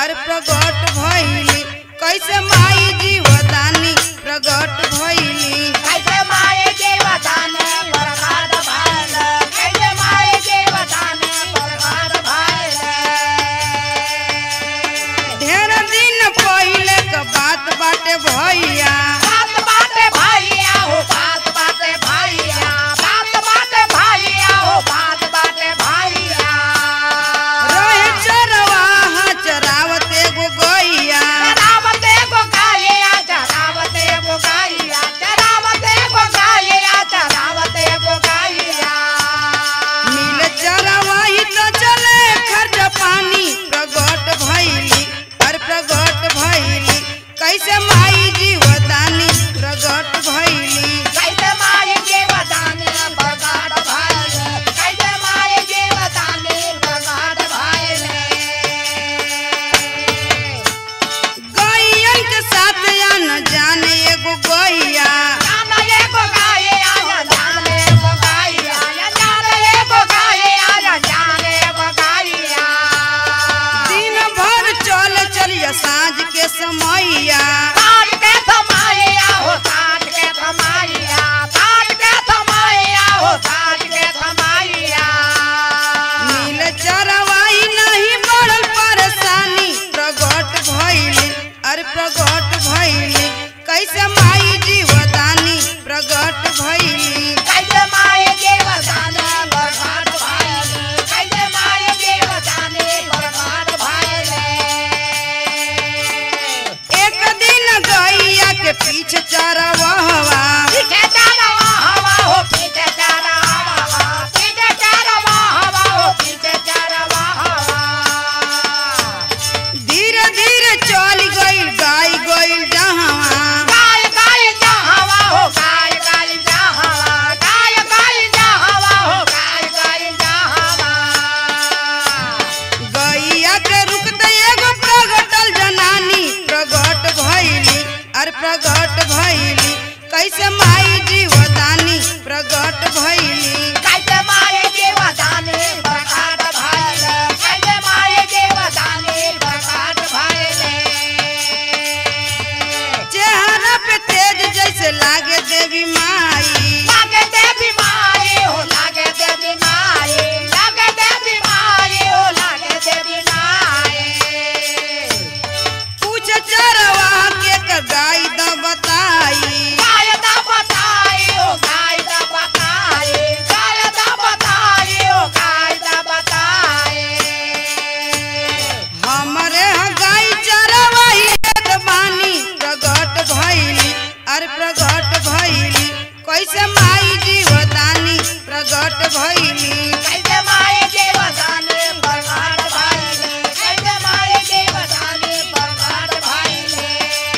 अरे प्रगट भइली कैसे माई जीवदानी प्रगट भइली कैसे माये देवताने प्रकाश भइल कैसे माये देवताने प्रकाश भइल ढेर दिन पहिले क बात बाटे भैया बात बाटे भैया हो बात बाटे भैया बात बाटे भैया हो बात बाटे भैया रहे चरवाहा चरावत एगो गैया चरावते को गाया चरावते को गाया चरावते को गाया चरावते को गाया मिल चरवाही तो चले खर्च पानी प्रगट भइली अरे प्रगट भइली कैसे माई जीवदानी प्रगट भइली कैसे माये देवताने प्रकाश भइल कैसे माये देवताने प्रकाश भइल गैयन के साथ न जाने एगो गैया जाने एगो गाये आया जाने एगो गाये आया जाने एगो गाये आया जाने एगो गाया दिन भर चल चलिया साँझ के समैया ताट के थमाइया हो ताट के थमाइया ताट के थमाइया हो ताट के थमाइया मिल चरवाही नहीं बढ़ल परेशानी प्रगट भइली अरे प्रगट भइली कैसे माई जीवदानी प्रगट भइली कैसे माये देवताने बरबाद भइल कैसे माये देवताने बरबाद भइल एक दिन गैया के पीछे चरवहवा पीछे चरवा हवा हो पीछे चरवा हवा पीछे चरवा हवा हो पीछे चरवा हवा धीरे धीरे चल गइल गाय गइल जहवा गाय गाय जा हवा हो गाय गाय जा हवा गाय गाय जा हवा हो गाय गाय जा हवा गैया के रुकते एगो प्रगटल जनानी प्रगट भइली अरे प्रगट भइली कैसे माई जीवदानी प्रगट भइली कैसे माये देवताने प्रकाट भइल कैसे माये देवताने प्रकाट भइल चेहरा पे तेज जैसे लागे देवी माई लागे देवी माये हो लागे देवी माये लागे देवी माये हो लागे देवी माये पूछ चरवा के कर गाय द बताई गाय दा बताई ओ गाय दा बताई गाय दा बताई ओ गाय दा बताई हमरे ह गाय चरवाही देत बानी प्रगट भइली अरे प्रगट भइली कैसे माई जीवदानी प्रगट भइली कैसे माये देवताने प्रकाट भइले कैसे माये देवताने प्रकाट भइले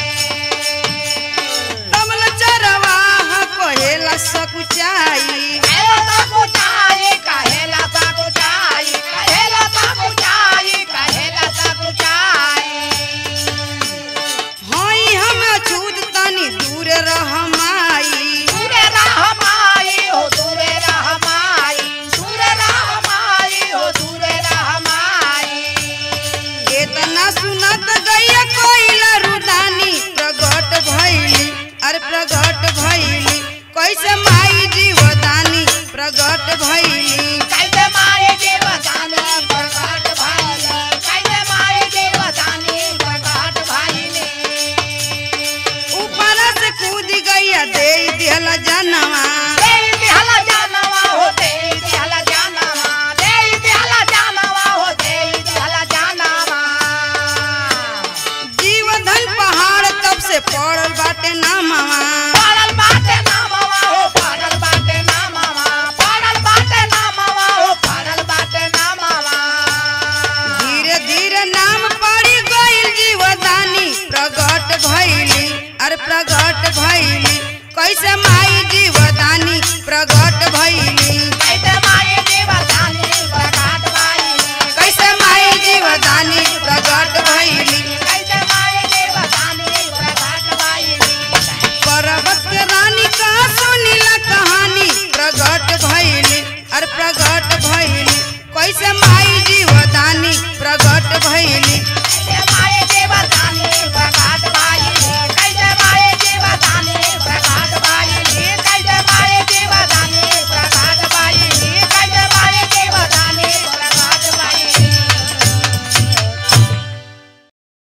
कमल चरवाहा कहेला सकुचाई कहेला ता कुचाई कहेला ता कुचाई कहेला ता कुचाई कहेला ता कुचाई हई हम छूत तनी दूर रह माई दूरे रह माई हो दूरे रह माई दूरे रह माई हो दूरे रह माई केतना सुनत गैया कोइला रुदानी प्रगट भइली अरे प्रगट भइली कैसे माई जीवदानी प्रगट भइली कैसे माये देवताने प्रकाट भइले कैसे माये देवताने प्रकाट भइले ऊपर से कूद गैया दे दिहल जनवा देई बिहला जानवा हो देई बिहला जानवा देई बिहला जानवा हो देई बिहला जानवा जीवधन पहाड़ तब से पड़ल बाटे नामवा पड़ल बाटे नामवा हो पड़ल बाटे नामवा पड़ल बाटे नामवा हो पड़ल बाटे नामवा धीरे धीरे नाम पड़ी गइल जीवदानी प्रगट भइली अरे प्रगट भइली कैसे माई जीवदानी प्रगट भइली